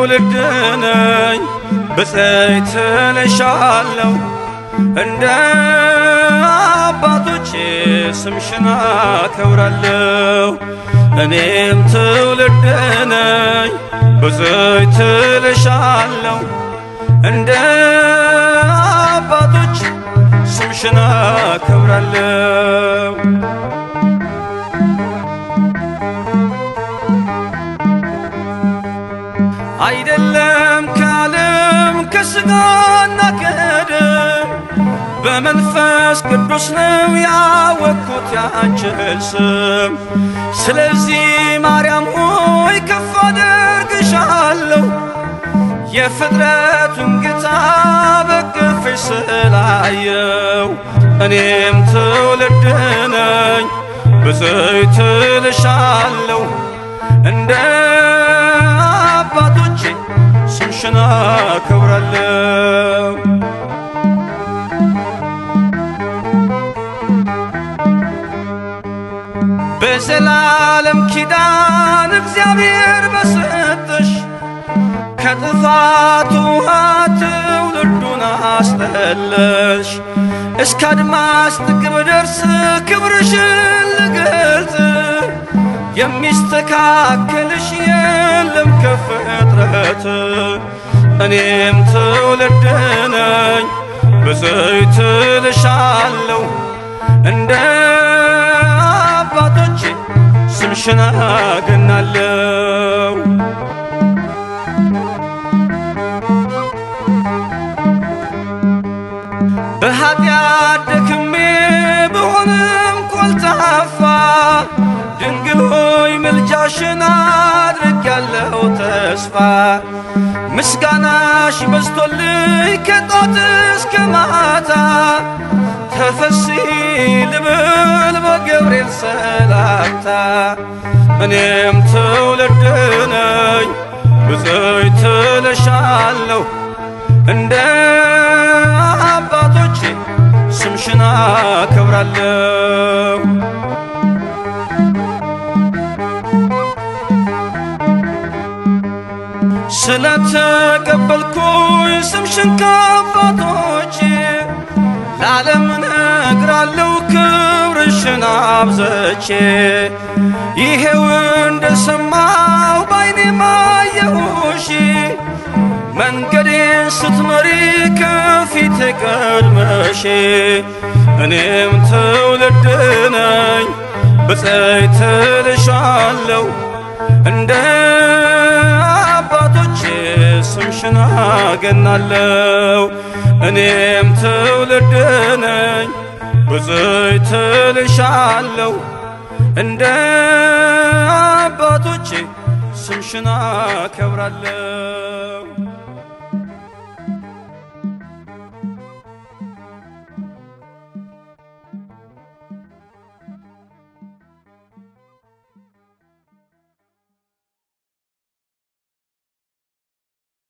ትውልድ ነኝ ብፅዕት እልሻለሁ እንደ አባቶቼ ስምሽን አከብራለሁ እኔም ትውልድ ነኝ ብፅዕት እልሻለሁ እንደ አባቶች ስምሽን አከብራለሁ አይደለም ከዓለም ከሥጋና ከደም በመንፈስ ቅዱስ ነው ያወቅኩት ያንችን ስም። ስለዚህ ማርያም ሆይ ከፍ አደርግሻለሁ የፍጥረቱን ጌታ በቅፍሽ ስላየው እኔም ትውልድ ነኝ ብፅዕት እልሻለሁ እንደ አባቶቼ ስምሽን አከብራለሁ በዘላለም ኪዳን እግዚአብሔር በሰጠሽ ከጥፋት ውሃ ትውልዱን አስጠለሽ እስከ አድማስ ጥግ ብደርስ ክብርሽን ልገልጽ የሚስተካከልሽ የለም ከፍጥረት እኔም ትውልድ ነኝ ብፅዕት እልሻለሁ እንደ አባቶቼ ስምሽን አገናለሁ በኃጢአት ደክሜ ብሆንም ኮልታፋ ድንግል ሆይ ምልጃሽን አድርጌያለሁ ተስፋ ምስጋናሽ በዝቶልኝ ከጧት እስከ ማታ ተፈሲ ልብል በገብርኤል ሰላምታ እኔም ትውልድ ነኝ ብፅዕት እልሻለሁ እንደ አባቶቼ ስምሽን አከብራለሁ ስለተቀበልኩኝ ስምሽን ከአባቶቼ ለዓለም ነግራለሁ ክብርሽን አብዘቼ ይሄው እንደሰማው ባይኔ ማየሁሽ መንገዴን ስትመሪ ከፊቴ ቀድመሽ እኔም ትውልድ ነኝ ብፅዕት እልሻለሁ እንደ አባቶቼ ስምሽን አገናለሁ እኔም ትውልድ ነኝ ብፅዕት እልሻለሁ እንደ አባቶቼ ስምሽን አከብራለሁ